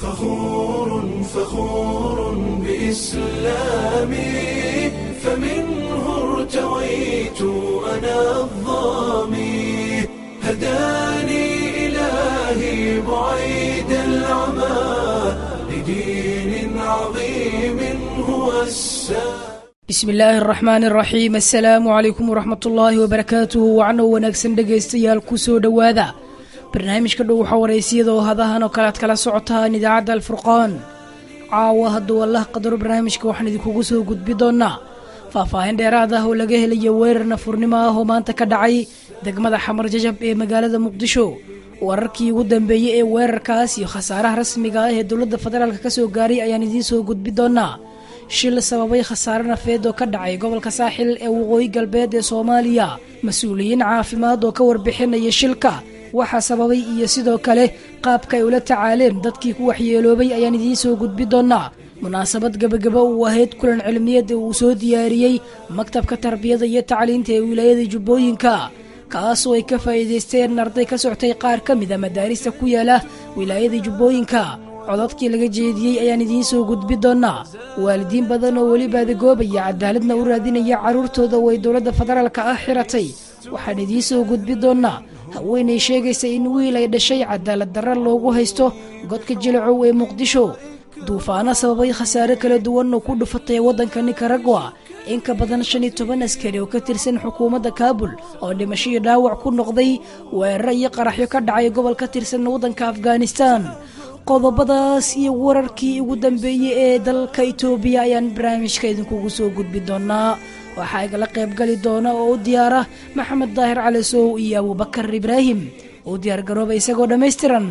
فخور فخور بإسلامي فمنه ارتويت أنا الظامي هداني إلهي بعيد العمى لدين عظيم هو السلام bismi illaahi araxmaan araxiim assalaamu calaykum waraxmat ullaahi wabarakaatuhu wacno wanaagsan dhegaystayaal ku soo dhowaada barnaamijka dhow waxaa waraysiyada oo hadahan oo kale aad kala socotaan idaacadda alfurqaan caawa hadduu allah qadaro barnaamijka waxaan idinkugu soo gudbi doonnaa faahfaahin dheeraad ah oo laga helayo weerar nafurnimo ah oo maanta ka dhacay degmada xamar jajab ee magaalada muqdisho wararkii ugu dambeeyey ee weerarkaas iyo khasaaraha rasmiga ah ee dowladda federaalk ka soo gaaray ayaan idiin soo gudbi doonnaa shil sababay khasaare nafeed oo ka dhacay gobolka saaxil ee waqooyi galbeed ee soomaaliya mas-uuliyiin caafimaad oo ka warbixinaya shilka waxaa sababay iyo sidoo kale qaabka ay ula tacaaleen dadkii ku waxyeeloobay ayaan idiin soo gudbi doonnaa munaasabad gebagaba uu ahayd kulan cilmiyeed ee uu soo diyaariyey maktabka tarbiyada iyo tacliinta ee wilaayada jubbooyinka kaasoo ay ka faa'iidaysteen arday ka soctay qaar ka mida madaarista ku yaala wilaayada jubbooyinka codadkii laga jeediyey ayaan idiin soo gudbi doonnaa waalidiin badan oo weli baadagoobaya cadaaladna u raadinaya carruurtooda way dowladda federaalka ah xiratay waxaan idiin soo gudbi doonnaa haweenay sheegaysa in wiil ay dhashay cadaalad darra loogu haysto godka jilacow ee muqdisho duufaano sababay khasaare kala duwan oo ku dhufatay waddanka nikaragwa in ka badan shan iyo toban askari oo ka tirsan xukuumadda kaabul oo dhimasho iyo dhaawac ku noqday weeraro iyo qaraxyo ka dhacay gobol ka tirsan waddanka afghanistan qodobadaas iyo wararkii ugu dambeeyey ee dalka itoobiya ayaan barnaamijka idinkugu soo gudbi doonaa waxaa igala qayb gali doona oo u diyaara maxamed daahir cali sow iyo abubakar ibraahim uu diyaar garooba isagoo dhammaystiran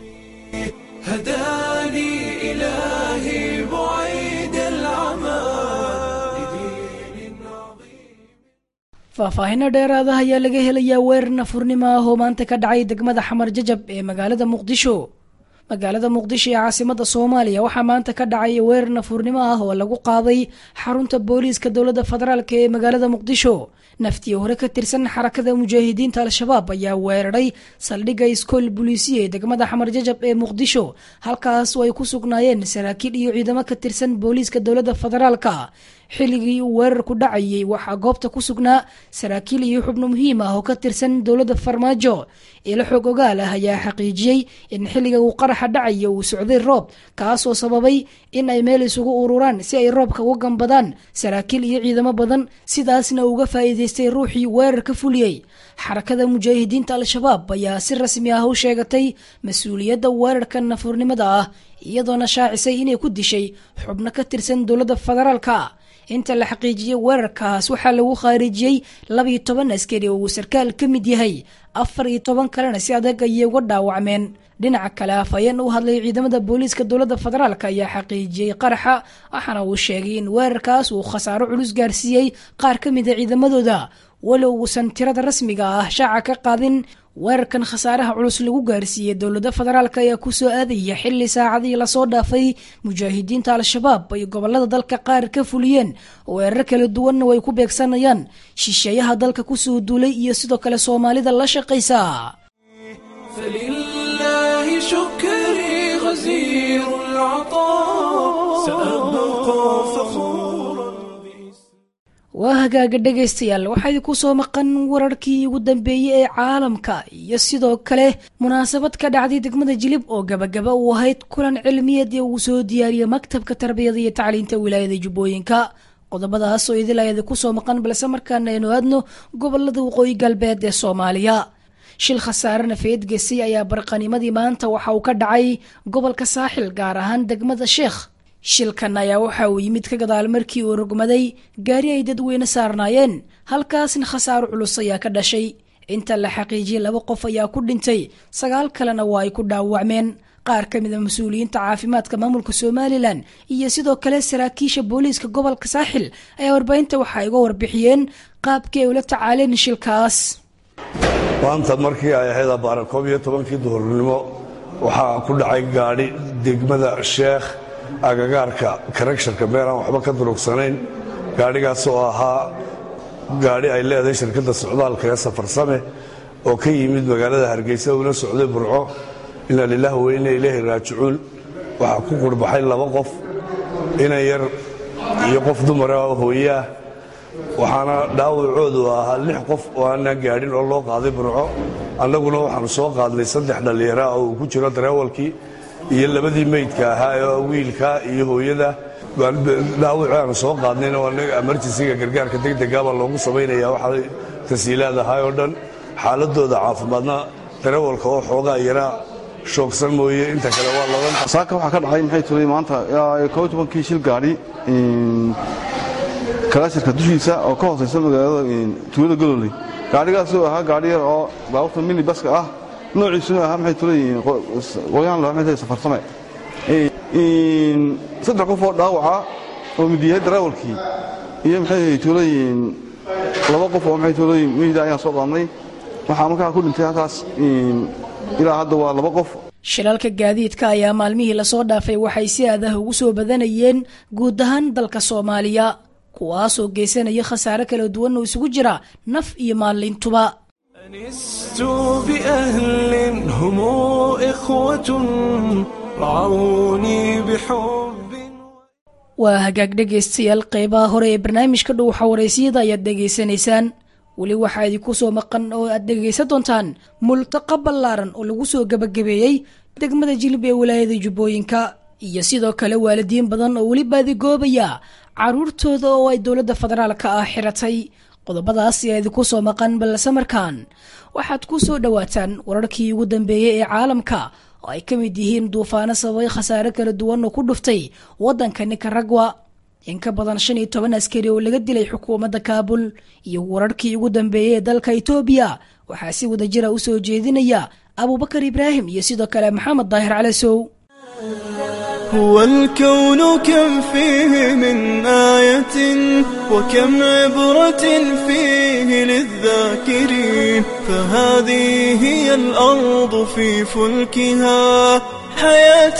هداني إلهي بعيد العمى لدين عظيم faahfaahino dheeraada ayaa laga helayaa weerar nafurnimo ah oo maanta ka dhacay degmada xamar jajab ee magaalada muqdisho magaalada muqdisho ee caasimada soomaaliya waxaa maanta ka dhacay weerar nafurnimo ah oo lagu qaaday xarunta booliiska dowladda federaalk ee magaalada muqdisho naftii hore ka tirsan xarakada mujaahidiinta al-shabaab ayaa weeraray saldhigga iskool buliisiya ee degmada xamar jajab ee muqdisho halkaas oo ay ku sugnaayeen saraakiil iyo ciidamo ka tirsan booliiska dowladda federaalka xilligii uu weerarku dhacayay waxaa goobta ku sugnaa saraakiil iyo xubno muhiim ah oo ka tirsan dowladda farmaajo ilo xoog ogaal ah ayaa xaqiijiyey in xilliga uu qaraxa dhacaya uu socday roob kaasoo sababay in ay meel isugu ururaan si ay roobka uga gambadaan saraakiil iyo ciidamo badan sidaasna uga faa'iidaystay ruuxii weerar ka fuliyey xarakada mujaahidiinta al-shabaab ayaa si rasmi ah u sheegatay mas-uuliyadda weerarka nafurnimada ah iyadoona shaacisay inay ku dishay xubno ka tirsan dowladda federaalka inta la xaqiijiyey weerarkaas waxaa lagu khaarijiyey labiyo toban askari oo uu sarkaal ka mid yahay afar iyo toban kalena si adag ayay uga dhaawacmeen dhinaca kale afhayeen u hadlay ciidamada booliiska dowladda federaalk ayaa xaqiijiyey qaraxa waxaana uu sheegay in weerarkaas uu khasaaro culus gaarsiiyey qaar ka mida ciidamadooda walow uusan tirada rasmiga ah shaaca ka qaadin weerarkan khasaaraha culus lagu gaarsiiyey dowladda federaalk ayaa kusoo aadaya xilli saacadii lasoo dhaafay mujaahidiinta al-shabaab ay gobolada dalka qaar ka fuliyeen weerar kala duwanna way ku beegsanayaan shisheeyaha dalka kusoo duulay iyo sidoo kale soomaalida la shaqaysa فلله شكري غزير العطاء سأبقى فخورا waa hagaaga dhegaystayaal waxaa idinku soo maqan wararkii ugu dambeeyey ee caalamka iyo sidoo kale munaasabad ka dhacday degmada jilib oo gabagaba uu ahayd kulan cilmiyeed ee uu soo diyaariyey maktabka tarbiyada iyo tacliinta wilaayada jubbooyinka qodobadaas oo idil ayada kusoo maqan balse markaana aynu aadno gobolada waqooyi galbeed ee soomaaliya shil khasaare nafeed gesay ayaa barqanimadii maanta waxa uu ka dhacay gobolka saaxil gaar ahaan degmada sheekh shilkan ayaa waxa uu yimid ka gadaal markii uu rogmaday gaari ay dadweyne saarnaayeen halkaasna khasaaro culus ayaa ka dhashay inta la xaqiijiyey laba qof ayaa ku dhintay sagaal kalena waa ay ku dhaawacmeen qaar ka mid a mas-uuliyiinta caafimaadka maamulka somalilan iyo sidoo kale saraakiisha booliiska gobolka saaxil ayaa warbaahinta waxay uga warbixiyeen qaabkii ay ula tacaaleen shilkaas maanta markii ay ahayd abaaran koob iyo tobankii duhurnimo waxaa ku dhacay gaadhi degmada sheekh agagaarka karagsharka meel aan waxba ka durugsanayn gaadhigaas oo ahaa gaadhi ay leedahay shirkadda socdaalka ee safarsame oo ka yimid magaalada hargeysa una socday burco inaa lilaah wa inna ilaahi raajicuun waxaa ku qurbaxay laba qof inan yar iyo qof dumara oo hooyaah waxaana dhaawacoodu ahaa lix qof oo aanaan gaadhin oo loo qaaday burco annaguna waxaanu soo qaadnay saddex dhallinyara oo uu ku jiro dareewalkii iyo labadii meydka ahaa ee wiilka iyo hooyada dhaawacii aanu soo qaadnayna waa emerjensiga gargaarka degdega baa loogu samaynaya waxaa tasiilaad ahaa oo dhan xaaladooda caafimaadna dareewalka oo xoogaa yaraa shoogsan mooye inta kale waa ladan saaka waxaa ka dhacay maxay tulay maanta koo tobankii shil gaadhi kalaashirka dushiisa oo ka hoosaysa magaalada tuulada gololey gaadhigaasoo ahaa gaadhi yar oo baabuurta mini baska ah noociisuna ahaa maxay tulay qoyaan lahaa maxay tulay safarsame saddex qof oo dhaawaca oo mid yahay dareewalkii iyo maxay tulay laba qof oo maxay tulay mihda ayaan soo qaadnay waxaa markaa ku dhintay halkaas ilaa hadda waa laba qof shilalka gaadiidka ayaa maalmihii lasoo dhaafay waxay si aadaha ugu soo badanayeen guud ahaan dalka soomaaliya kuwaasoo geysanaya khasaare kala duwan oo isugu jira naf iyo maalintuba أنست بأهل هم إخوة رعوني بحب waa hagaag dhegaystayaal qeybaha hore ee barnaamijka dhow xawareysiyada ayaad dhegaysanaysaan weli waxaa idinku soo maqan oo aad dhegaysan doontaan multaqa ballaaran oo lagu soo gebagabeeyey degmada jilib ee wilaayada jubbooyinka iyo sidoo kale waalidiin badan oo weli baadigoobaya caruurtooda oo ay dowladda federaalka ah xiratay qodobadaas ayaa idinku soo maqan balse markaan waxaad ku soo dhowaataan wararkii ugu dambeeyey ee caalamka oo ay ka mid yihiin duufaano sababay khasaare kala duwan oo ku dhuftay waddanka nikaragwa in ka badan shan iyo toban askari oo laga dilay xukuumadda kaabul iyo wararkii ugu dambeeyey ee dalka itoobiya waxaa si wada jira u soo jeedinaya abuubakar ibraahim iyo sidoo kale maxamed daahir calasow هو الكون كم فيه من آية وكم عبرة فيه للذاكرين فهذه هي الأرض في فلكها حياة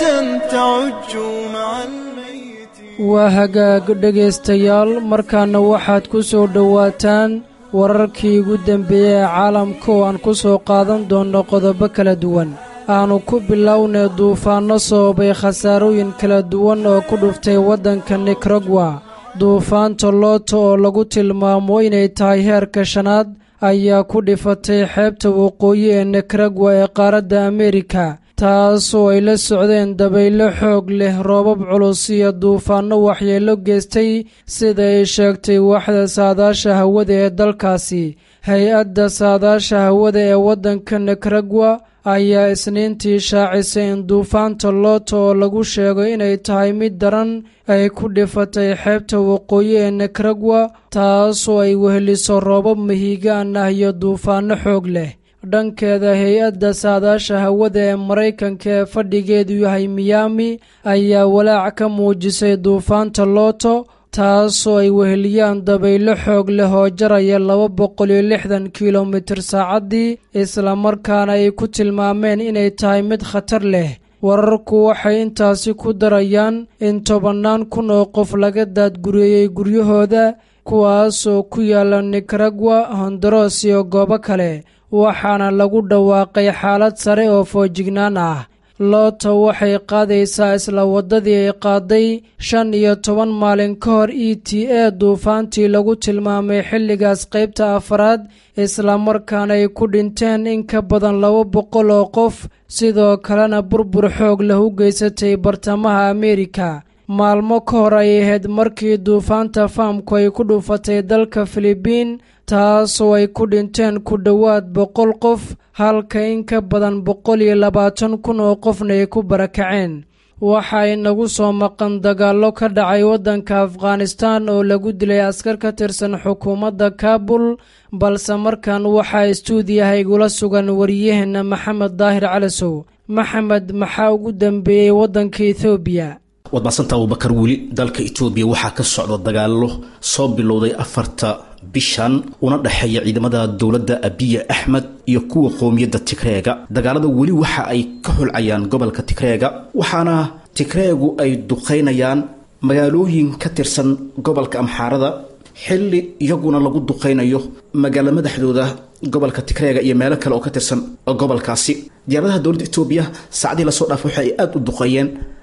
تعج مع الميت waa hagaag dhegaystayaal markaana waxaad ku soo dhowaataan wararkii ugu dambeeyey ee caalamka oo aan ku soo qaadan doonno qodobo kala duwan aanu ku bilownay duufaanno sababay khasaarooyin kala duwan oo ku dhuftay waddanka nikaragwa duufaanta looto oo lagu tilmaamo inay tahay heerka shanaad ayaa ku dhifatay xeebta waqooyi ee nikaragwa ee qaaradda ameerika taasoo ay la socdeen dabaylo xoog leh roobab culus iyo duufaanno waxyeello geystay sida ay sheegtay waaxda saadaasha hawada ee dalkaasi hay-adda saadaasha hawada ee waddanka nikaragwa ayaa isniintii shaacisay in duufaanta looto oo lagu sheego inay tahay mid daran ay ku dhifatay xeebta waqooyi ee nikaragwa taasoo ay weheliso roobab mahiigaan ah iyo duufaanno xoog leh dhankeeda hay-adda saadaasha hawada ee maraykanka ee fadhigeedu yahay miyaami ayaa walaac ka muujisay duufaanta looto taasoo ay weheliyaan dabaylo xoog leh oo jaraya laba boqol iyo lixdan kilomitir saacaddii islamarkaana ay ku tilmaameen inay tahay mid khatar leh wararku waxay intaasi ku darayaan in tobannaan kun oo qof laga daadgureeyey guryahooda kuwaasoo ku yaala nikaragwa hondaros iyo goobo kale waxaana lagu dhawaaqay xaalad sare oo foojignaan ah loota waxay qaadaysaa isla waddadii ay qaaday shan iyo toban maalin ka hor e t a duufaantii lagu tilmaamay xilligaas qaybta afaraad islamarkaana ay ku dhinteen in ka badan laba boqol oo qof sidoo kalena burbur xoog leh u geysatay bartamaha ameerika maalmo ka hor ay ahayd markii duufaanta faamku ay ku dhuufatay dalka filibiin taasoo ay ku dhinteen ku dhowaad boqol qof halka in ka badan boqol iyo labaatan kun oo qofna ay ku barakaceen waxa inagu soo maqan dagaallo ka dhacay waddanka afghanistan oo lagu dilay askar ka tirsan xukuumadda kaabul balse markan waxaa istuudiyaha igula sugan wariyaheenna maxamed daahir calasow maxamed maxaa ugu dambeeyey waddanka ethoobiya waad maadsantaa abubakar weli dalka etoobiya waxaa ka socda dagaallo soo bilowday afarta bishan una dhexeeya ciidamada dowladda abiya axmed iyo kuwa qowmiyadda tigreega dagaalada weli waxa ay ka xulcayaan gobolka tigreega waxaana tigreegu ay duqaynayaan magaalooyin ka tirsan gobolka amxaarada xilli iyaguna lagu duqaynayo magaalo madaxdooda gobolka tigreega iyo meelo kale oo ka tirsan gobolkaasi diyaaradaha dowladda etoobiya saacadii lasoo dhaafay waxa ay aada u duqeeyeen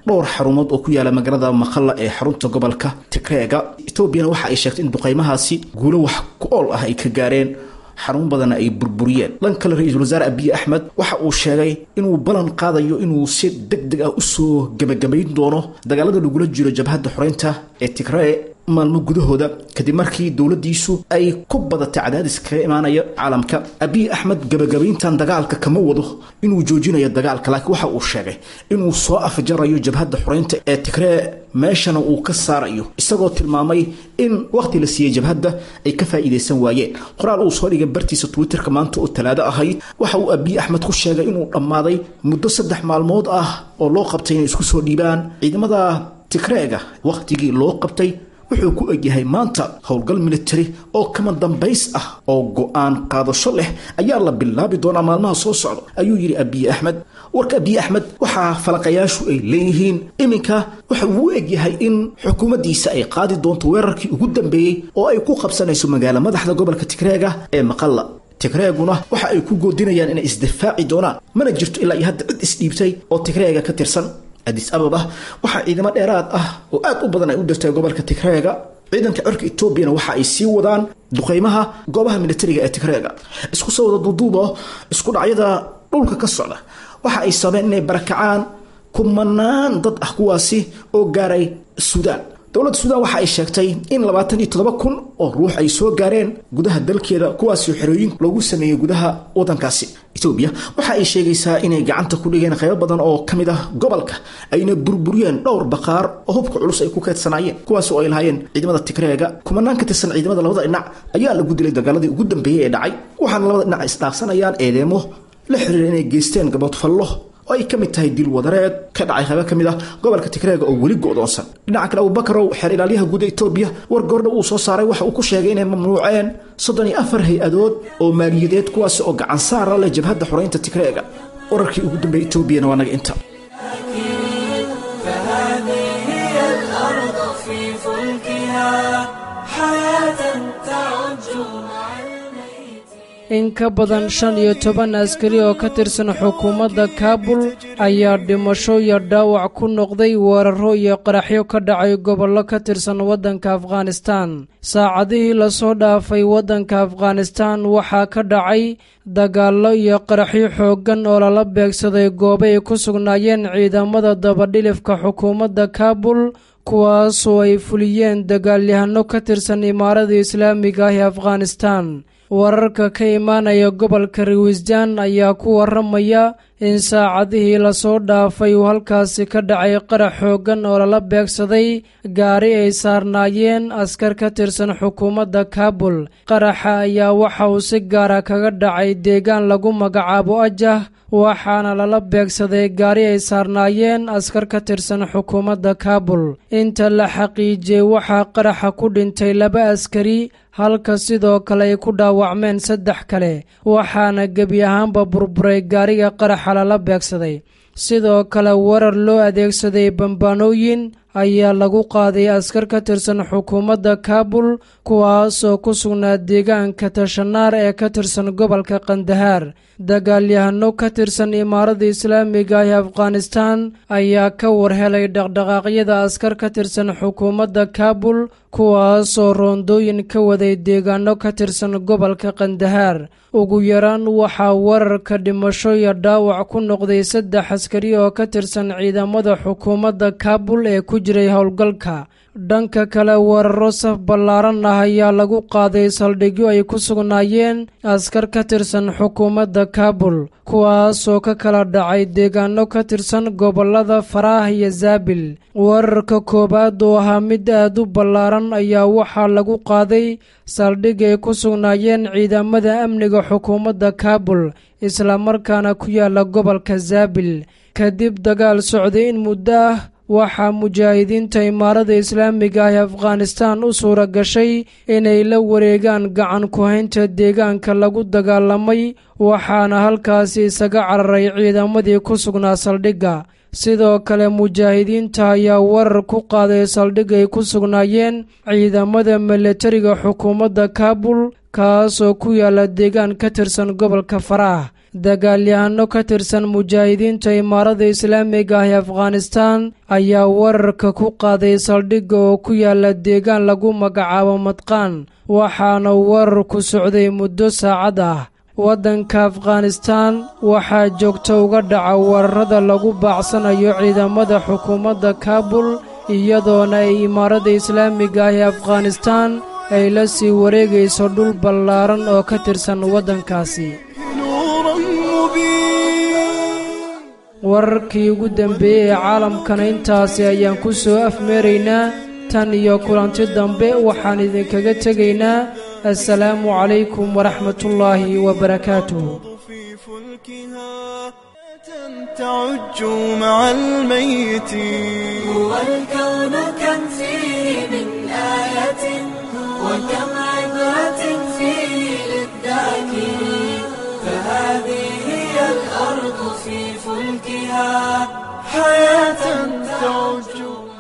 dhowr xarumood oo ku yaala magaalada maqalla ee xarunta gobolka tigreega etoobiyana waxa ay sheegtay in duqaymahaasi guulo wax ku ool ah ay ka gaareen xarun badanna ay burburiyeen dhan kale ra-iisul wasaare abiy axmed waxa uu sheegay inuu ballan qaadayo inuu si deg deg ah usoo gebagabayn doono dagaalada lagula jiro jabhadda xoreynta ee tigree maalmo gudahooda kadib markii dowladdiisu ay ku badatay cadaadis kaga imaanaya caalamka abiy axmed gebagabayntan dagaalka kama wado inuu joojinayo dagaalka laakiin waxa uu sheegay inuu soo afjarayo jabhadda xoreynta ee tigree meeshana uu ka saarayo isagoo tilmaamay in wakhti la siiyey jabhadda ay ka faa'iidaysan waayeen qoraal uu soo dhigay bartiisa twitterka maanta oo talaado ahayd waxa uu abiy axmed ku sheegay inuu dhammaaday muddo saddex maalmood ah oo loo qabtay inay isku soo dhiibaan ciidamada tigreega wakhtigii loo qabtay wuxuu ku egyahay maanta howlgal militari oo kama dambays ah oo go-aan qaadasho leh ayaa la bilaabi doonaa maalmaha soo socda ayuu yidhi abiy axmed warka abiy axmed waxaa falaqayaashu ay leeyihiin iminka waxa uu u egyahay in xukuumaddiisa ay qaadi doonto weerarkii ugu dambeeyey oo ay ku qabsanayso magaalo madaxda gobolka tigreega ee maqalla tigreeguna waxa ay ku goodinayaan inay isdifaaci doonaan mana jirto ilaa iyo hadda cid isdhiibtay oo tigreega ka tirsan adis ababa waxaa ciidamo dheeraad ah oo aad u badan ay u dirtay gobolka tigreega ciidanka cirka etoobiyana waxa ay sii wadaan duqaymaha goobaha militariga ee tigreega isku soo wada duuduubo isku dhacyada dhulka ka socda waxa ay sabeen inay barakacaan kumanaan dad ah kuwaasi oo gaaray suudaan dowladda suudaan waxa ay sheegtay in labaatan iyo toddoba kun oo ruux ay soo gaareen gudaha dalkeeda kuwaasoo xerooyin loogu sameeyey gudaha waddankaasi etoobiya waxa ay sheegaysaa inay gacanta ku dhigeen qaybo badan oo ka mid ah gobolka ayna burburiyeen dhowr baqaar oo hubka culus ay ku keedsanaayeen kuwaas oo ay lahaayeen ciidamada tigreega kumanaan ka tirsan ciidamada labada dhinac ayaa lagu dilay dagaaladii ugu dambeeyey ee dhacay waxaana labada dhinac isdhaafsanayaan eedeemo la xiriira inay geysteen gaboodfallo oo ay ka mid tahay dil wadareed ka dhacay qaybo ka mid ah gobolka tigreega oo weli go'doonsan dhinaca kale abubakarow xeer ilaalyaha guud etoobiya war goordha uu soo saaray waxa uu ku sheegay inay mamnuuceen soddon iyo afar hay-adood oo maaliyadeed kuwaas oo gacan saara leh jabhadda xoreynta tigreega wararkii ugu dambeeyey etoobiyana waa naga inta فهذه هي الأرض في فلكها حياة تعج مع الميت in ka badan shan iyo toban askari oo ka tirsan xukuumadda kaabul ayaa dhimasho iyo dhaawac ku noqday weeraro iyo qaraxyo ka dhacay gobollo ka tirsan waddanka afghanistaan saacadihii lasoo dhaafay waddanka afghanistaan waxaa ka dhacay dagaallo iyo qaraxyo xooggan oo lala beegsaday goobo ay ku sugnaayeen ciidamada dabadhilifka xukuumadda kaabul kuwaasoo ay fuliyeen dagaalyahano ka tirsan imaarada islaamiga ah ee afghanistaan wararka ka imaanaya gobolka rawisjaan ayaa ku waramaya in saacadihii lasoo dhaafay uu halkaasi ka dhacay qarax xooggan oo lala beegsaday gaari ay saarnaayeen askar ka tirsan xukuumadda kaabul qaraxa ayaa waxa uu si gaara kaga dhacay deegaan lagu magacaabo ajah waxaana lala beegsaday gaari ay saarnaayeen askar ka tirsan xukuumadda kaabul inta la xaqiijiyey waxaa qaraxa ku dhintay laba askari halka sidoo kale ay ku dhaawacmeen saddex kale waxaana gebi ahaanba burburay gaariga qaraxa lala beegsaday sidoo kale warar loo adeegsaday bambaanooyin ayaa lagu qaaday askar ka tirsan xukuumadda kaabul kuwaasoo ku sugnaa deegaanka tashanaar ee ka tirsan gobolka kandahaar dagaalyahano ka tirsan imaarada islaamiga ah ee afghanistaan ayaa ka warhelay dhaqdhaqaaqyada askar ka tirsan xukuumadda kaabul kuwaasoo roondooyin ka waday deegaano ka tirsan gobolka kandahaar ugu yaraan waxaa wararka dhimasho iyo dhaawac ku noqday saddex askari oo ka tirsan ciidamada xukuumadda kaabul ee ku jiray howlgalka dhanka kale weeraro saf ballaaran ah ayaa lagu qaaday saldhigyo ay ku sugnaayeen askar ka tirsan xukuumadda kaabul kuwaasoo ka kala dhacay deegaano ka tirsan gobollada faraah iyo zaabil weerarka koowaad oo ahaa mid aad u ballaaran ayaa waxaa lagu qaaday saldhig ay ku sugnaayeen ciidamada amniga xukuumadda kaabul islamarkaana ku yaala gobolka zaabil kadib dagaal socday in muddo ah waxaa mujaahidiinta imaarada islaamiga ah ee afghanistaan u suura gashay inay la wareegaan gacan ku-haynta deegaanka lagu dagaalamay waxaana halkaasi isaga cararay ciidamadii ku sugnaa saldhigga sidoo kale mujaahidiinta ayaa warar ku qaaday saldhig ay ku sugnaayeen ciidamada milatariga xukuumadda kaabul kaasoo ku yaala deegaan ka tirsan gobolka faraah dagaalyahanno ka tirsan mujaahidiinta imaarada islaamiga ah ee afghanistaan ayaa weerarka ku qaaday saldhigga oo ku yaala deegaan lagu magacaabo madqaan waxaana weerarku socday muddo saacad ah waddanka afghanistaan waxaa joogto uga dhaca weerarada lagu baacsanayo ciidamada xukuumadda kaabul iyadoona ay imaarada islaamiga ah ee afghanistaan ay la sii wareegayso dhul ballaaran oo ka tirsan waddankaasi wararkii ugu dambeeyey ee caalamkana intaasi ayaan ku soo afmeeraynaa tan iyo kulanti dambe waxaan idinkaga tegaynaa assalaamu calaykum waraxmatullaahi wabarakaatuh تعج مع الميتين هو الكون كم فيه من آية وكم عبرة فيه للذاكرين فهذه هي الأرض في فلكها حياة تعج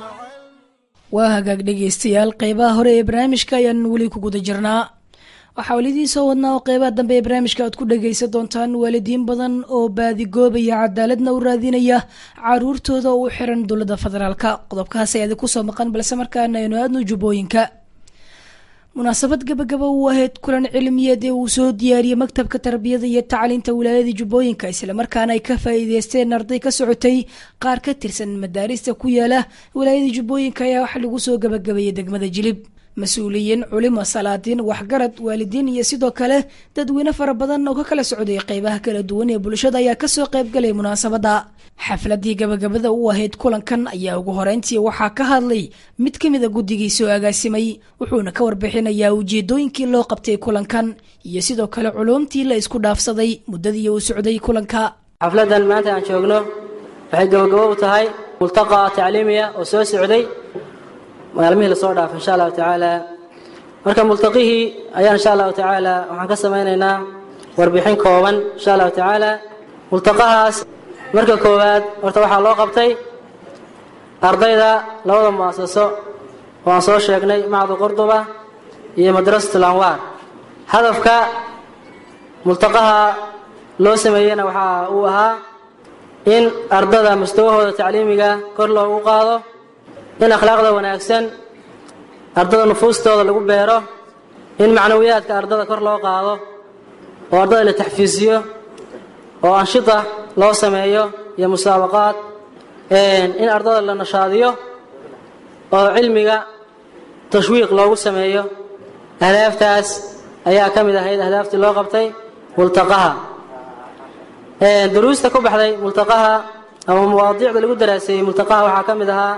waa hagaag dhegaystayaal qeybaha hore ee barnaamijka ayaan weli ku guda jirnaa waxaa welidiin soo wadnaa oo qeybaha dambe ee barnaamijka aad ku dhagaysan doontaan waalidiin badan oo baadigoobaya cadaaladna u raadinaya caruurtooda oo u xiran dowladda federaalka qodobkaas ay idinku soo maqan balse markaana aynu aadno jubbooyinka munaasabad gabagaba uu ahayd kulan cilmiyeed ee uu soo diyaariyey maktabka tarbiyada iyo tacliinta wilaayada jubbooyinka islamarkaana ay ka faa'iideysteen arday ka socotay qaar ka tirsan madaarista ku yaala wilaayada jubbooyinka ayaa waxa lagu soo gabagabeeyey degmada jilib mas-uuliyiin culimo salaadiin waxgarad waalidiin iyo sidoo kale dadweyne fara badan oo ka kala socday qeybaha kala duwan ee bulshada ayaa kasoo qaybgalay munaasabada xafladii gabagabada u ahayd kulankan ayaa ugu horeyntii waxaa ka hadlay mid ka mid a guddigii soo agaasimay wuxuuna ka warbixinayaa ujeedooyinkii loo qabtay kulankan iyo sidoo kale culuumtii la isku dhaafsaday muddadii uu socday kulanka xafladan maanta aan joogno waxay gabagabo u tahay multaqa tacliimiya oo soo socday maalmihii lasoo dhaafay insha allahu tacaala marka multaqihii ayaan insha allahu tacaala waxaan ka samaynaynaa warbixin kooban insha allahu tacaala multaqahaas marka koowaad horta waxaa loo qabtay ardayda labada mu'asaso oo aan soo sheegnay macdu qurduba iyo madrasatul anwaar hadafka multaqaha loo sameeyeyna waxaa uu ahaa in ardada mustawahooda tacliimiga kor loogu qaado in akhlaaqda wanaagsan ardada nufuustooda lagu beero in macnawiyaadka ardada kor loo qaado oo ardada la taxfiisiyo oo anshita loo sameeyo iyo musaabaqaad in ardada la nashaadiyo oo cilmiga tashwiiq loogu sameeyo ahdaaftaas ayaa ka mid ahayd ahdaaftii loo qabtay multaqaha duruusta ku baxday multaqaha ama mawaadiicda lagu daraaseeyey multaqaha waxaa ka mid ahaa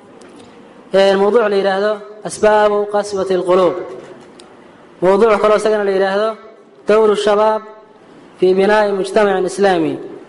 mawduuc la yidhaahdo asbaabu qaswati اlquluub mawduuc kaloo isagana la yidhaahdo dowru shabaab fii binaa'i mujtamacin islaami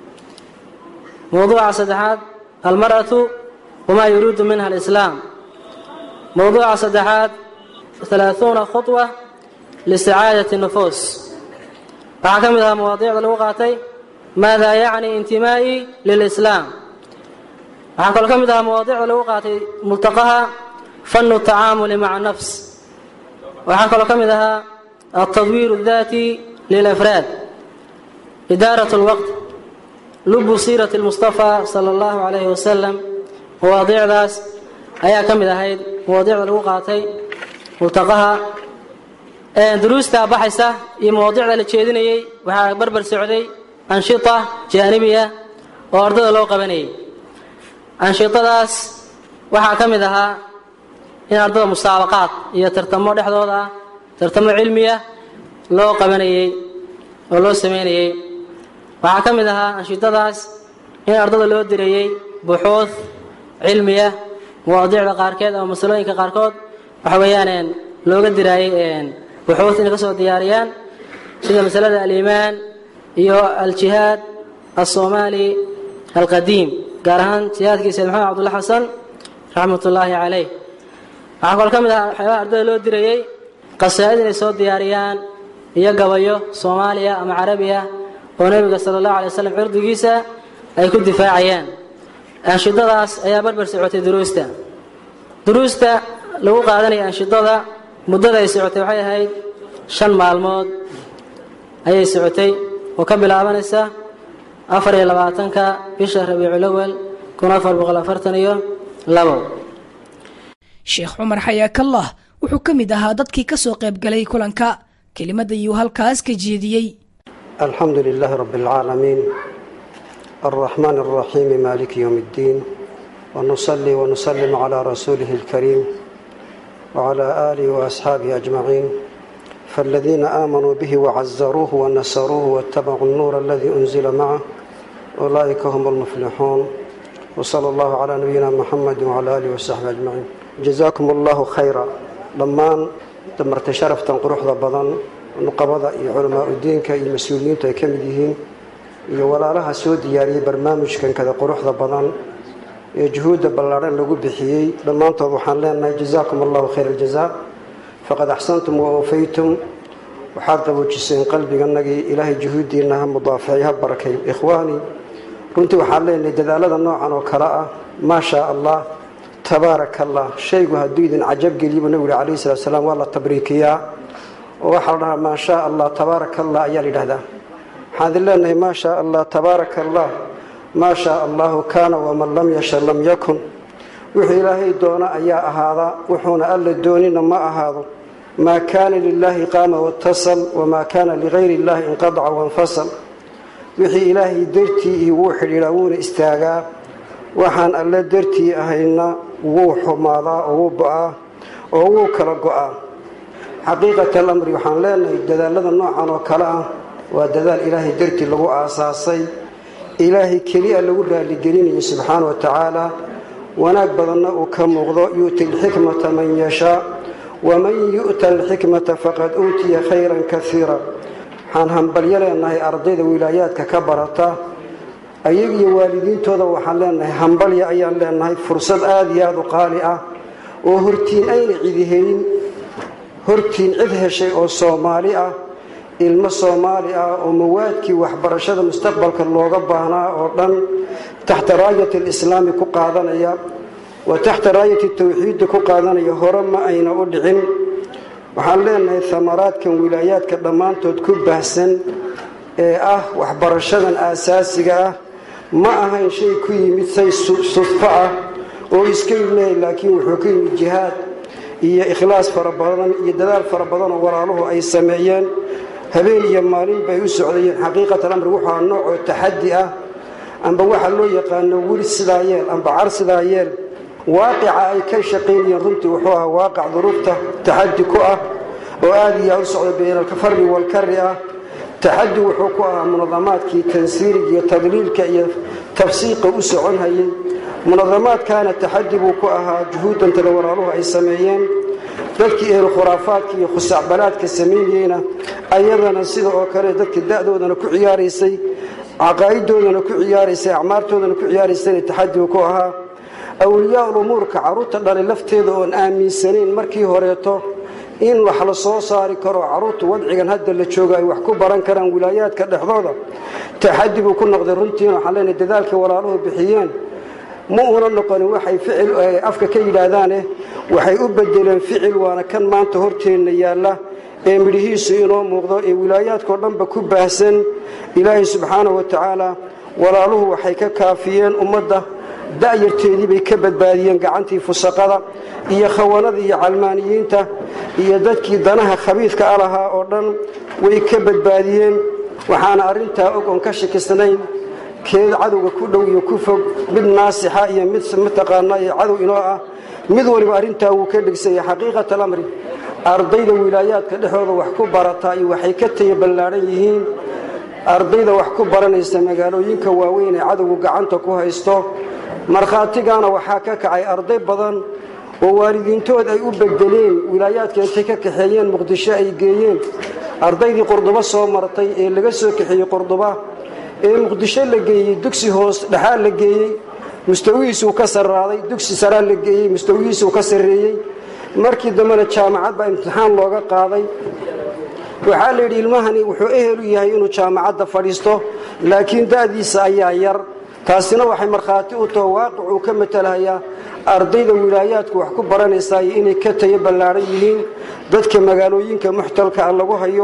mawduuca saddexaad almar'atu wamaa yuriidu minha alislaam mawduuca saddexaad halaaثuuna khuطwa lisacaadati nufuus waxaa ka mid ahaa mawaadiicda lagu qaatay maada yacni intimaa'i lilislaam waxaa kaloo ka mid ahaa mawaadiicda lagu qaatay multaqaha fanu tacaamuli maca nafs waxaa kaloo ka mid ahaa altadwiir اdaati lilafraad idaarat اlwaqt lubu siirati اlmustafa sala اllahu calayhi wasalam mawaadiicdaas ayaa ka mid ahayd mawaadiicda lagu qaatay multaqaha duruusta baxaysa iyo mawaadiicda la jeedinayey waxaa barbar socday anshita jaanibiya oo ardada loo qabanayay anshitadaas waxaa ka mid ahaa in ardada musaabaqaad iyo tartamo dhexdooda ah tartamo cilmiya loo qabanayey oo loo sameynayey waxaa ka mid ahaa anshitadaas in ardada loo dirayey buxuud cilmiya mawaadiicda qaarkeed ama masalooyinka qaarkood waxa weeyaan looga diraayey buxuud inay ka soo diyaariyaan sida masalada aliimaan iyo aljihaad alsoomaali alqadiim gaar ahaan jihaadkii sayd maxamed cabdulla xasan raxmat ullaahi calayh waxaa kaloo ka mid ahaa waxyaabaha ardada loo dirayey qasaa'id inay soo diyaariyaan iyo gabayo soomaaliya ama carabiya oo nebiga sala allahu alay wasalam cirdigiisa ay ku difaacayaan anshidadaas ayaa barbar socotay duruusta duruusta lagu qaadanaya anshidada muddada ay socotay waxay ahayd shan maalmood ayay socotay oo ka bilaabanaysa afar iyo labaatanka bisha rabiiculawal kun afar boqol afartan iyo labo sheekh cumar xayaakallah wuxuu ka mid ahaa dadkii ka soo qayb galay kulanka kelimada iyuu halkaas ka jeediyey الحمد لله رب العالمين الرحمن الرحيم مالك يوم الدين ونصلي ونسلم على رسوله الكريم وعلى آله وأصحابه أجمعين فالذين آمنوا به وعزروه ونصروه واتبعوا النور الذي أنزل معه أولئك هم المفلحون وصلى الله على نبينا محمد وعلى آله وصحبه أجمعين جزاكم الله خيرا لما دمرت شرفتا قروحda badan nuqabada iyo culamaa udiinka iyo mas-uuliyiintu ay ka mid yihiin iyo walaalaha soo diyaariyey barnaamijkan kada quruxda badan ee juhuudda ballaadhan lagu bixiyey dhammaantood waxaan leenahay jazaakum allahu khayr aljazaa faqad axsantum wa oofaytum waxaad qaboojiseen qalbiganagii ilaahay juhuuddiinna ha mudaafacay ha barakay ikhwaani runtii waxaan leenahay dadaalada noocan oo kale ah maa shaa allah tabaaraka allah shaygu hadduu idin cajabgeliybu nabigu yhi calayhi salatu salaam waa la tabriikiyaa oo waxaa la dhahaa maa shaa allah tabaaraka allah ayaa la yidhahdaa waxaan idin leenahay maa shaa allah tabaaraka allah maa shaa allahu kaana waman lam yasha lam yakun wuxuu ilaahay doono ayaa ahaada wuxuuna alla doonina ma ahaado maa kaana lilaahi qaama watasal wamaa kaana ligayri illaahi inqadaca wanfasal wixii ilaahay dartii iyo wuu xidhiidhaa wuuna istaagaa waxaan alle dartii ahayna wuu xumaadaa oo wuu bo-aa oo wuu kala go-aa xaqiiqat alamri waxaan leenahay dadaalada noocan oo kale ah waa dadaal ilaahay dartii lagu aasaasay ilaahay keliya lagu raaligelinayo subxaana wa tacaala wanaag badanna uu ka muuqdo yu'ti alxikmata man yashaa waman yu'ta alxikmata faqad uutiya khayran kaiira waxaan hambalyo leenahay ardayda wilaayaadka ka barata ayagiyo waalidiintooda waxaan leenahay hambalya ayaan leenahay fursad aada iyo aada u qaali ah oo hortiin ayna cidi helin hortiin cid heshay oo soomaali ah ilmo soomaali ah oo mawaadkii waxbarashada mustaqbalka looga baahnaa oo dhan taxta raayati alislaami ku qaadanaya wa taxta raayati tawxiidda ku qaadanaya hore ma ayna u dhicin waxaan leenahay hamaraadkan wilaayaadka dhammaantood ku baahsan ee ah waxbarashadan aasaasiga ah ma ahayn shay ku yimid say sudfo ah oo iska ilmehay laakiin wuxuu ka yimid jihaad iyo ikhlaas fara badan iyo dadaal fara badan oo walaaluhu ay sameeyeen habeen iyo maalin bay u socdayeen xaqiiqatan amri wuxua noocoo taxaddi ah amba waxa loo yaqaano weli sidaa yeel amba car sidaa yeel waaqica ay ka shaqaynayeen runtii wuxuu ahaa waaqic duruufta taxaddi ku ah oo aada iyo aad u socda bayna alfari walkari ah taxaddi wuxuu ku ahaa munadamaadkii tansiiriga iyo tadliilka iyo tafsiiqa u socon hayay munadamaadkaana taxaddi buu ku ahaa juhuudantada walaaluhu ay sameeyeen dadkii ehlu khuraafaadka iyo khusacbalaadka samaynayeyna ayadana sida oo kale dadka da-doodana ku ciyaaraysay caqaa'idoodana ku ciyaaraysay acmaartoodana ku ciyaaraysayna taxadigu ku ahaa awliyaa-ul umuurka carruurta dhalay lafteeda oon aaminsanayn markii horeeto in wax la soo saari karo carruurta wadcigan hadda la joogo ay wax ku baran karaan wilaayaadka dhexdooda taxadi buu ku noqday runtiina waxaan leenahay dadaalkii walaaluhu bixiyeen ma una noqonin waxay ficil afka ka yidhaahdaane waxay u bedeleen ficil waana kan maanta horteenna yaalla ee midhihiisu inoo muuqdo ee wilaayaadkao dhanba ku baahsan ilaahay subxaanahu wa tacaala walaaluhu waxay ka kaafiyeen ummadda da'yarteedii bay ka badbaadiyeen gacantii fusaqada iyo khawanada iyo calmaaniyiinta iyo dadkii danaha khabiidka a lahaa oo dhan way ka badbaadiyeen waxaana arrintaa og oon ka shakisnayn keeda cadowga ku dhow iyo ku fog mid naasixa iyo mid mataqaanaa iyo cadow inoo ah mid waliba arrintaa wuu ka dhegsanya xaqiiqat alamri ardayda wilaayaadka dhexdooda wax ku barataa iyo waxay ka taya ballaadhan yihiin ardayda wax ku baranaysa magaalooyinka waaweyn ee cadowgu gacanta ku haysto markhaatigaana waxaa ka kacay arday badan oo waalidiintood ay u bedeleen wilaayaadka intay ka kaxeeyeen muqdisho ay geeyeen ardaydii qurdubo soo martay ee laga soo kaxeeyey qurduba ee muqdisho la geeyey dugsi hoos dhexaa la geeyey mustawihiisuu ka sarraaday dugsi saraa la geeyey mustawihiisuu ka sarreeyey markii dambena jaamacad baa imtixaan looga qaaday waxaa la yidhi ilmahani wuxuu ehel u yahay inuu jaamacadda fadhiisto laakiin da'diisa ayaa yar taasina waxay markhaati u taho waaqic uu ka matalhayaa ardayda wilaayaadku wax ku baranaysaay inay ka tayo ballaadhan yihiin dadka magaalooyinka muxtalka ah lagu hayo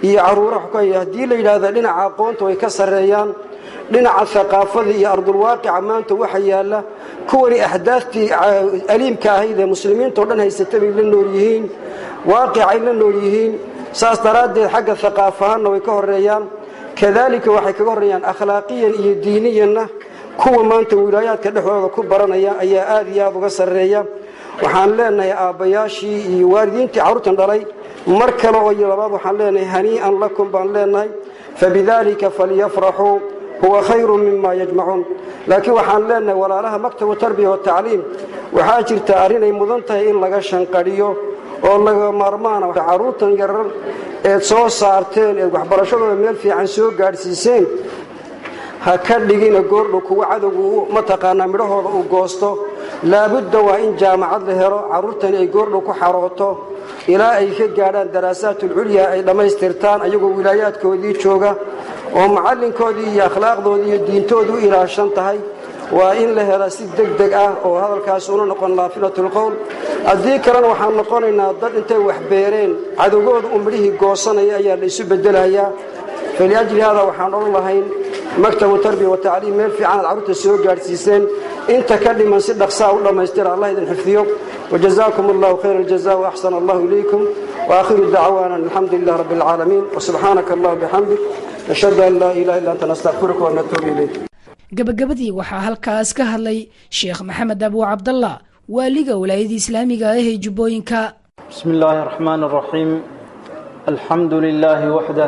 iyo caruuraha haddii la yidhaahda dhinaca aqoonta way ka sarreeyaan dhinaca haqaafada iyo ardulwaaqica maanta waxa yaalla kuwani ahdaaftii aliimka ahayd ee muslimiintao dhan haysata bay la nool yihiin waaqicay la nool yihiin saas daraaddeed xagga haqaafahaanna way ka horeeyaan kadaalika waxay kaga horreeyaan akhlaaqiyan iyo diiniyanna kuwa maanta wilaayaadka dhexdooda ku baranaya ayaa aad iyo aad uga sarreeya waxaan leenahay aabbayaashii iyo waalidiintii carruurtan dhalay mar kale oo iyo labaad waxaan leenahay hanii'an lakum baan leenahay fabidaalika falyafraxuu huwa khayru mima yajmacuun laakiin waxaan leenahay walaalaha maktabu tarbiya watacliim waxaa jirta arrinay mudan tahay in laga shanqadhiyo oo laga maarmaana carruurtan yarar eed soo saarteen eed waxbarashadooda meel fiican soo gaadhsiiseen ha ka dhigina goordhow kuwa cadowgu mataqaanaa midhahooda uu goosto laabudda waa in jaamacad la helo carruurtani ay goordhow ku xarooto ilaa ay ka gaadhaan daraasaatulculya ay dhammaystirtaan ayagoo wilaayaadkoodii jooga oo macallinkoodii iyo akhlaaqdoodii iyo diintoodu u ilaashan tahay waa in la hela si deg deg ah oo hadalkaas una noqon laafilatulqowl haddii kalena waxaan noqonaynaa dad intay wax beereen cadowgooda u midhihii goosanaya ayaa la isu bedelayaa faliajli haadaa waxaan odhan lahayn maktabu tarbiya watacliim meel fiicanaad carruurta soo gaadhsiiseen inta ka dhiman si dhaqsaa u dhammaystira allah idin xifdiyo wajazaakum allahu khayra aljaza waaxsana allahu ilaykum waakhiru dacwaana alxamdu lilah rabbi alcaalamiin wasubxaanaka allah bixamdik nashhadu an laa ilaha illa anta nastaqfiruka wanatuubu ilayk gabagabadii waxaa halkaas ka hadlay sheekh maxamed abu cabdallah waaliga walaayadii islaamiga ah ee jubbooyinka بسم الله الرحمن الرحيم الحمد لله وحده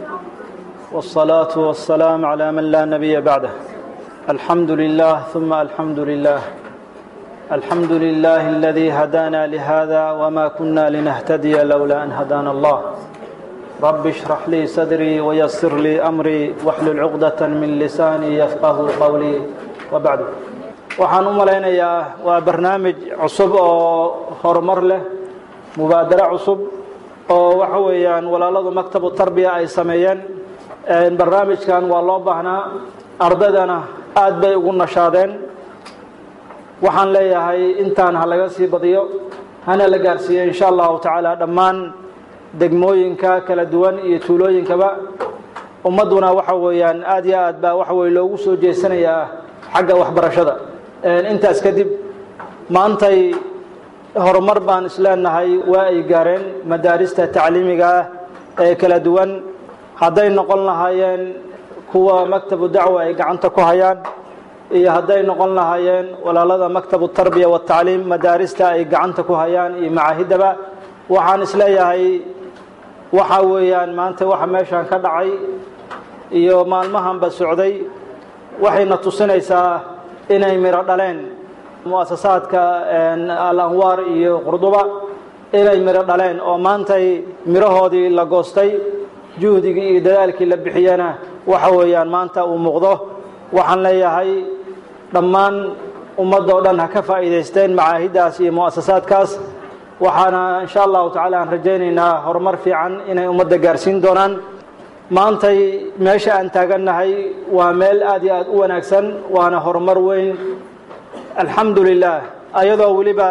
والصلاة والسلام على من لا نبي بعده الحمد لله ثم الحمد لله الحمد لله الذي هدانا لهذا وما كنا لنهتدي لولا أن هدانا الله رب اشرح لي صدري ويسر لي أمري واحلل عقدة من لساني يفقه قولي وبعد waxaan u malaynayaa waa barnaamij cusub oo horumar leh mubaadaro cusub oo waxa weeyaan walaaladu maktabu tarbiya ay sameeyeen barnaamijkan waa loo baahnaa ardaydana aad bay ugu nashaadeen waxaan leeyahay intaan ha laga sii badiyo hana la gaarsiiyo insha allahu tacaala dhammaan degmooyinka kala duwan iyo tuulooyinkaba ummadduna waxa weeyaan aad iyo aad baa waxa weye loogu soo jeesanayaa xagga waxbarashada intaas kadib maantay horumar baan isleenahay waa ay gaareen madaarista tacliimiga ah ee kala duwan hadday noqon lahaayeen kuwa maktabu dacwa ay gacanta ku hayaan iyo hadday noqon lahaayeen walaalada maktabu tarbiya watacliim madaarista ay gacanta ku hayaan iyo macaahidaba waxaan isleeyahay waxa weeyaan maanta waxa meeshan ka dhacay iyo maalmahanba socday waxayna tusinaysaa inay miro dhaleen muasasaadka al-anwaar iyo qurduba inay miro dhaleen oo maantay mirahoodii la goostay juhdigii iyo dadaalkii la bixiyana waxa weeyaan maanta uu muuqdo waxaan leeyahay dhammaan ummadoo dhan ha ka faa'iidaysteen macaahiddaas iyo mu'asasaadkaas waxaana insha allahu tacaala aan rajaynaynaa horumar fiican inay ummadda gaarsiin doonaan maantay meesha aan taagannahay waa meel aad iyo aad u wanaagsan waana horumar weyn alxamdu lilah ayadoo weliba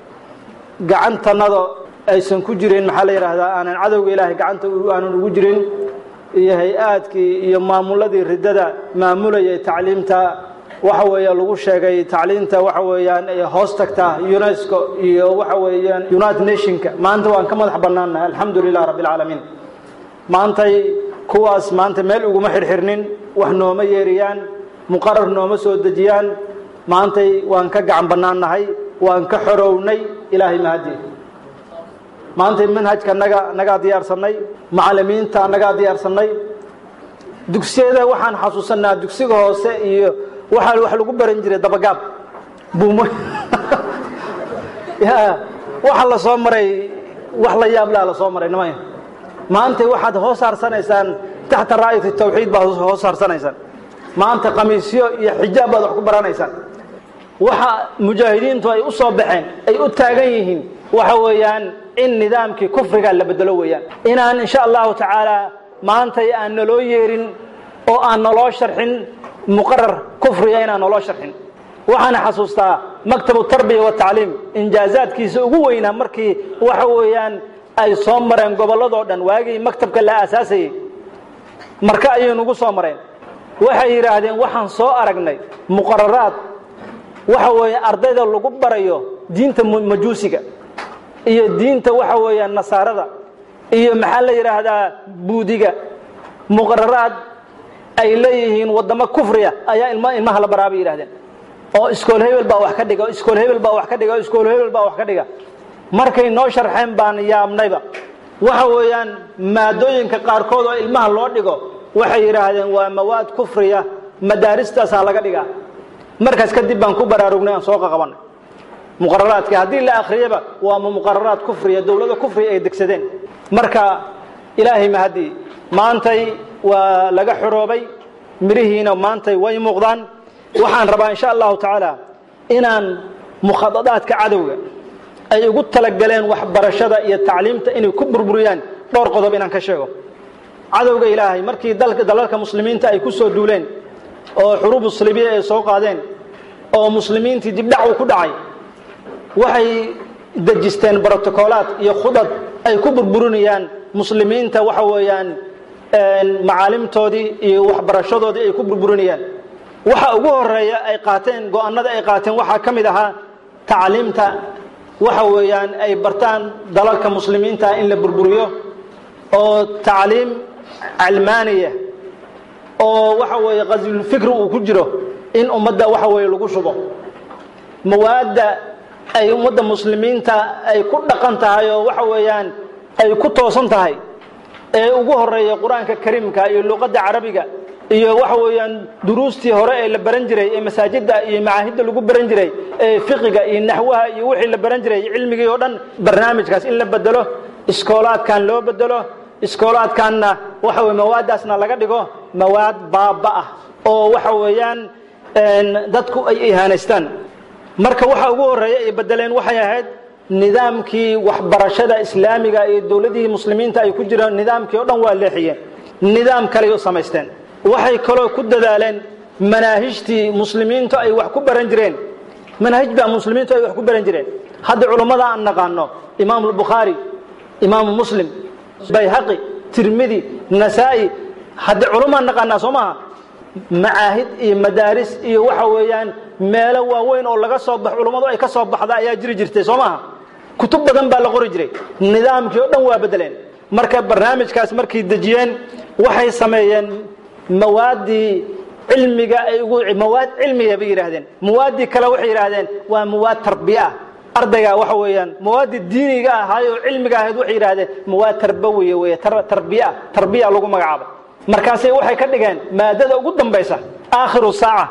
gacantannada aysan ku jirin maxaa la yidhaahdaa aanan cadowga ilaahay gacanta aanan ugu jirin iyo hay-aadkii iyo maamuladii riddada maamulayay tacliimta waxa weeye lagu sheegay tacliinta waxa weeyaan ay hoos tagtaa unesco iyo waxa weeyaan united nationka maanta waan ka madax bannaannahay alxamdu lilah rabbi alcaalamiin maantay kuwaas maanta meel uguma xirxirnin wax nooma yeeriyaan muqarar nooma soo dejiyaan maantay waan ka gacan bannaannahay waan ka xorownay ilaahay mahadii maantay manhajka naga nagaa diyaarsannay macallimiinta nagaa diyaarsannay dugsiyada waxaan xasuusanaa dugsiga hoose iyo waxaa wax lagu baran jiray dabagaab buumo ya waxa la soo maray wax la yaab laa la soo maray nimaya maanta waxaad hoos haarsanaysaan taxta raayati tawxiid baad hoos haarsanaysaan maanta khamiisyo iyo xijaab baad wax ku baranaysaan waxa mujaahidiintu ay u soo baxeen ay u taagan yihiin waxa weeyaan in nidaamkii kufriga la bedelo weeyaan inaan insha allahu tacaala maantay aan naloo yeerin oo aan naloo sharxin muqarar kufriga inaan naloo sharxin waxaana xasuustaa maktabu tarbiya watacliim injaazaadkiisa ugu weynaa markii waxa weeyaan ay soo mareen gobolladoo dhan waagii maktabka la aasaasayey marka ayay nugu soo mareen waxay yidhaahdeen waxaan soo aragnay muqararaad waxa weeye ardayda lagu barayo diinta majuusiga iyo diinta waxa weeye nasaarada iyo maxaa la yidhaahdaa buudiga muqararaad ay leeyihiin waddamo kufriya ayaa ilma ilmaha la baraa bay yidhahdeen oo iskool hebel baa wax ka dhiga iskool hebel baa wax ka dhiga iskool hebel baa wax ka dhiga markay noo sharxeen baan yaabnayba waxa weeyaan maadooyinka qaarkood oo ilmaha loo dhigo waxay yidhaahdeen waa mawaad kufriya madaaristaasaa laga dhigaa markaas kadib baan ku baraarugnay aan soo qaqabanay muqararaadka haddii la akhriyaba waa muqararaad kufriya dowlado kufriya ay degsadeen marka ilaahay mahadii maantay waa laga xoroobay mirihiina maantay way muuqdaan waxaan rabaa insha allahu tacaala inaan mukhadadaadka cadowga ay ugu talagaleen waxbarashada iyo tacliimta inay ku burburiyaan dhowr qodob inaan ka sheego cadowga ilaahay markii dalalka muslimiinta ay ku soo duuleen oo xuruubu salibiya ay soo qaadeen oo muslimiintii dibdhac uu ku dhacay waxay dejisteen brotocoolaad iyo khudad ay ku burburinayaan muslimiinta waxa weeyaan macaalimtoodii iyo waxbarashadoodii ay ku burburinayaan waxa ugu horeeya ay qaateen go-aanada ay qaateen waxaa ka mid ahaa tacliimta waxa weeyaan ay bartaan dalalka muslimiinta in la burburiyo oo tacliim calmaaniya oo waxa weeye qaswulfikri uu ku jiro in ummadda waxa weeye lagu shubo mawaadda ay ummadda muslimiinta ay ku dhaqan tahay oo waxa weeyaan ay ku toosan tahay ee ugu horeeya qur-aanka kariimka iyo luqadda carabiga iyo waxa weeyaan duruustii hore ee la baran jiray ee masaajidda iyo macaahidda lagu baran jiray ee fiqiga iyo naxwaha iyo wixii la baran jiray cilmigii oo dhan barnaamijkaas in la bedelo iskoolaadkan loo bedelo iskoolaadkanna waxa weye mawaaddaasna laga dhigo mawaad baaba ah oo waxa weeyaan dadku ay ihaanaystaan marka waxa ugu horeeya ay bedeleen waxay ahayd nidaamkii waxbarashada islaamiga iyo dowladihii muslimiinta ay ku jiraan nidaamkii o dhan waa leexiyeen nidaam kaley u samaysteen waxay kaloo ku dadaaleen manaahijtii muslimiintu ay wax ku baran jireen manaahij baa muslimiintu ay wax ku baran jireen hadda culummada aan naqaano imaamu albukhaari imaamu muslim bayhaqi tirmidi nasaa'i hadda culummaan naqaanaa soo maaha macaahid iyo madaaris iyo waxa weeyaan meelo waaweyn oo laga soo bax culummadu ay ka soo baxda ayaa jiri jirtay soo maaha kutub badan baa la qori jiray nidaamkii o dhan waa bedeleen marka barnaamijkaas markay dejiyeen waxay sameeyeen mawaaddii cilmiga ay ugu mawaad cilmiya bay yidhaahdeen mawaaddii kale waxay yidhaahdeen waa mawaad tarbiya ardayga waxa weeyaan mawaaddii diiniga ahaay oo cilmiga ahayd waxay yidhaahdeen mawaad tarbawiya weeye tarbiya tarbiya lagu magacaabay markaasay waxay ka dhigeen maadada ugu dambaysa aakhiru saaca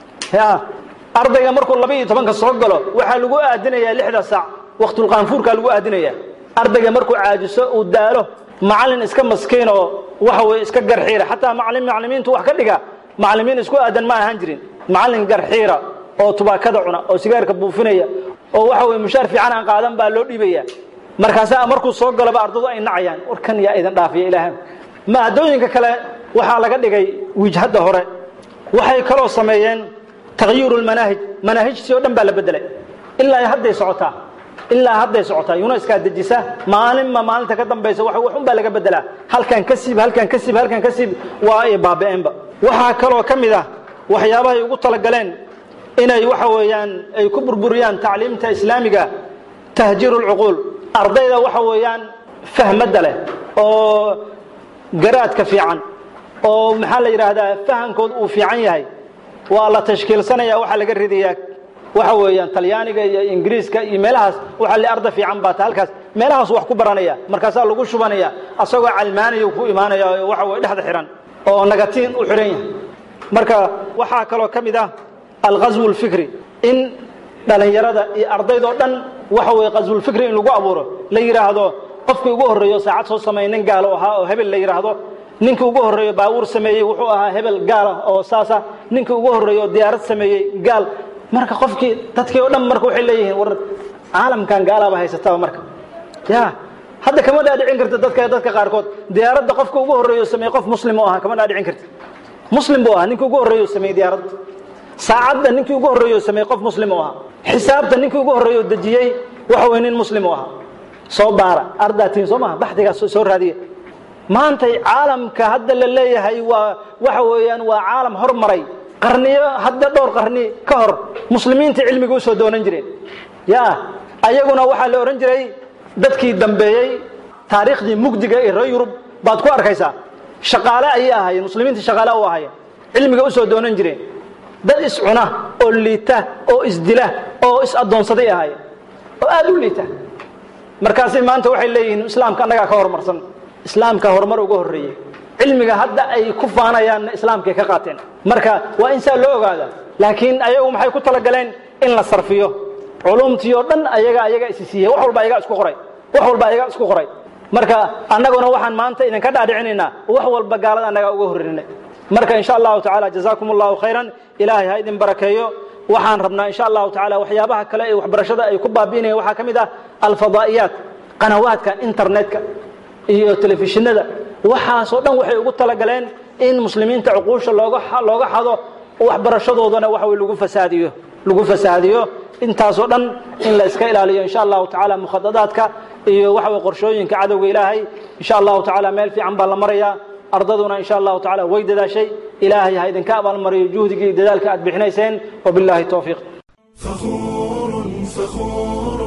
ya ardayga markuu laba iyo tobanka soo galo waxaa lagu aadinayaa lixda saac waqtulqaanfuurkaa lagu aadinaya ardayga markuu caajiso uu daalo macallin iska maskiin oo waxa weye iska garxiira xataa macalin maclimiintu wax ka dhiga maclimiin isku aadan ma ahaan jirin macallin garxiira oo tubaakada cuna oo sigaarka buufinaya oo waxa weye mushaar fiican aan qaadan baa loo dhiibaya markaasaa markuu soo galaba ardadu ay nacayaan warkan yaa idin dhaafiya ilaahay maadooyinka kale waxaa laga dhigay wijhadda hore waxay kaloo sameeyeen takhyiiru lmanaahij manaahijtii o dhan baa la bedelay ilaa hadday socotaa ilaa hadday socotaa yuneskaa dejisa maalinma maalinta ka dambaysa wax waxun baa laga bedelaa halkan ka siib halkan ka siib halkan ka siib waa ay baaba'eenba waxaa kaloo ka mid ah waxyaabahay ugu talagaleen inay waxa weeyaan ay ku burburiyaan tacliimta islaamiga tahjiiru lcuquul ardayda waxa weeyaan fahmadda leh oo garaadka fiican oo maxaa la yidhaahdaa fahankood uu fiican yahay waa la tashkiilsanaya waxaa laga ridayaa waxa weeyaan talyaaniga iyo ingiriiska iyo meelahaas waxaa le arda fiican baata halkaas meelahaas wax ku baranaya markaasaa lagu shubanaya asagoo calmaaniya ku imaanaya oo waxa weye dhexda xihan oo nagatiin u xidhan yahay marka waxaa kaloo ka mid ah alghaswu lfikri in dhalinyarada iyo ardaydoo dhan waxa weye qaswulfikri in lagu abuuro la yidhaahdo qofkii ugu horreeyo saacad soo sameeyey nin gaalo ahaa oo hebel la yidhaahdo ninkii ugu horreeyo baabuur sameeyey wuxuu ahaa hebel gaala oo saasa ninkii ugu horreeyo diyaarad sameeyey gaal marka qofkii dadkii oo dhan marka waxay leeyihiin war caalamkan gaalaaba haysataba marka ya hadda kama dhaadhicin karta dadka dadka qaarkood diyaaradda qofka ugu horreeyo sameeyey qof muslim oo ahaa kama dhaadhicin karta muslim buu ahaa ninkii ugu horreeyo sameeyey diyaaradda saacadda ninkii ugu horreeyo sameeyey qof muslim oo ahaa xisaabta ninkii ugu horreeyo dejiyey waxa weye nin muslim oo ahaa soo baara ardaatiin soo maha baxdigaas soo raadiya maantay caalamka hadda la leeyahay waa waxa weeyaan waa caalam hormaray qarniyo hadda dhowr qarni ka hor muslimiinta cilmiga usoo doonan jireen ya ayaguna waxaa la odhan jiray dadkii dambeeyey taariikhdii mugdiga ee reer yurub baad ku arkaysaa shaqaale ayay ahaayeen muslimiinta shaqaale u ahaayeen cilmiga usoo doonan jireen dad iscuna oo liita oo isdila oo is addoonsaday ahaayeen oo aada u liita markaasi maanta waxay leeyihiin islaamka annagaa ka horumarsan islaamka horumar uga horreeyey cilmiga hadda ay ku faanayaanna islaamkay ka qaateen marka waa in saa loo ogaada laakiin ayagu maxay ku talagaleen in la sarfiyo culumtii oo dhan ayaga ayaga isi siiyey wax walba ayaga isku qoray wax walba ayaga isku qoray marka annaguna waxaan maanta idinka dhaadhicinaynaa wax walba gaalada annagaa uga horreynay marka insha allahu tacaala jazaakum allahu khayran ilaahay ha idin barakeeyo waxaan rabnaa insha allahu tacaala waxyaabaha kale ee waxbarashada ay ku baabi'inayaan waxaa ka mid ah alfadaa'iyaat qanawaadka internetka iyo telefishinada waxaasoo dhan waxay ugu talagaleen in muslimiinta cuquusha looga looga xado waxbarashadoodana waxa way lagu fasaadiyo lagu fasaadiyo intaasoo dhan in la iska ilaaliyo insha allahu tacaala mukhadadaadka iyo waxa way qorshooyinka cadowga ilaahay insha allahu tacaala meel fiican baa la marayaa ardaduna insha allahu tacaala way dadaashay ilaahay ha idinka abaalmariyo juhdigii dadaalka aad bixinayseen wabillahi towfiiq فخور فخور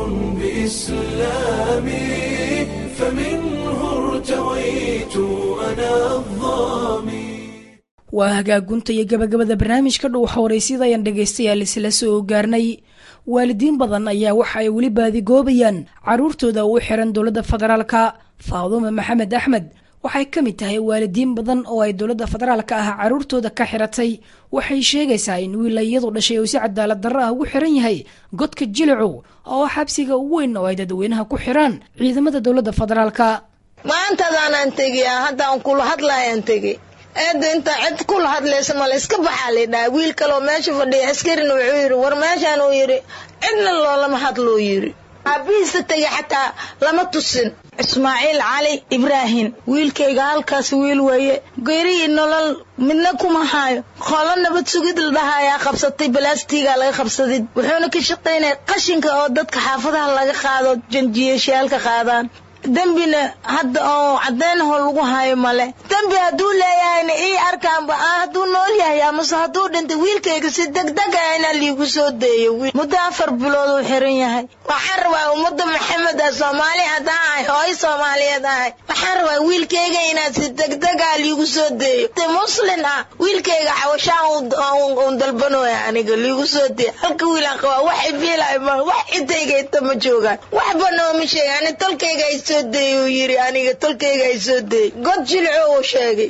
بإسلامي فمنه ارتويت أنا الظامي waa hagaagunta iyo gabagabada barnaamijka dhow xawaraysyada ayaan dhegaystayaal isla soo gaarnay waalidiin badan ayaa waxa ay weli baadigoobayaan carruurtooda u xiran dowladda federaalka faadume maxamed axmed waxay ka mid tahay waalidiin badan oo ay dowladda federaalka ah carruurtooda ka xiratay waxay sheegaysaa in wiila iyadu dhashay uu si cadaalad darro ah ugu xiran yahay godka jilicow oo xabsiga ugu weyn oo ay dadweynaha ku xiraan ciidamada dowladda federaalka maantadaanaan tegiya haddaan kula hadlaayaan tegi eedda intaa cid kula hadlaysa male iska baxaa laydhaha wiil kaloo meesha fadhiya askarina wuxuu yidhi war meeshaan uu yidhi cidna loolama hadluu yidhi aabihiisa tegi xataa lama tusin ismaaciil cali ibraahim wiilkayga halkaas wiil weeye geeri iyo nolol midna kuma haayo qolo nabad sugid la dhahayaa qabsatay balaastigaa laga qabsaday wuxuuna ka shaqaynaya qashinka oo dadka xaafadaha laga qaado janjiyashaalka qaadaan dembina hadda oo cadeynaho lagu hayo male dembi hadduu leeyahayna ii arkaanba hadduu nool yahay amase hadduu dhintay wiilkayga si degdeg ah inaa liigu soo deeyo muddo afar bilood uu xiran yahay waxaan rabaa ummadda maxamed ah soomaali haddaan ahay hooyo soomaaliyeed ahay waxaan rabaa wiilkayga inaad si degdeg ah liigu soo deeyo muslin ah wiilkayga xawashaan un dalbanooya aniga liigu soo deeyo halka wiilaan qabaa wax ibiilay ma wax cidayga inta ma joogaan waxba nooma sheega ani tolkayga ay soo deey uu yidhi aniga tolkayga ay soo deey god jilco uu sheegay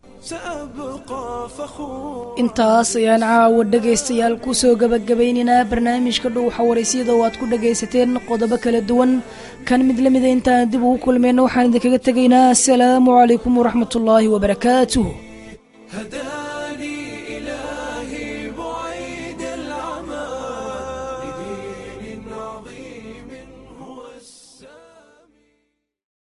intaas ayaan caawa dhegaystayaal kusoo gabagabaynaynaa barnaamijka dhow xawaraysyada oo aad ku dhagaysateen qodobo kala duwan kan mid la mida intaan dib ugu kulmayna waxaan idinkaga tegaynaa asalaamu calaykum waraxmatullaahi wabarakaatuh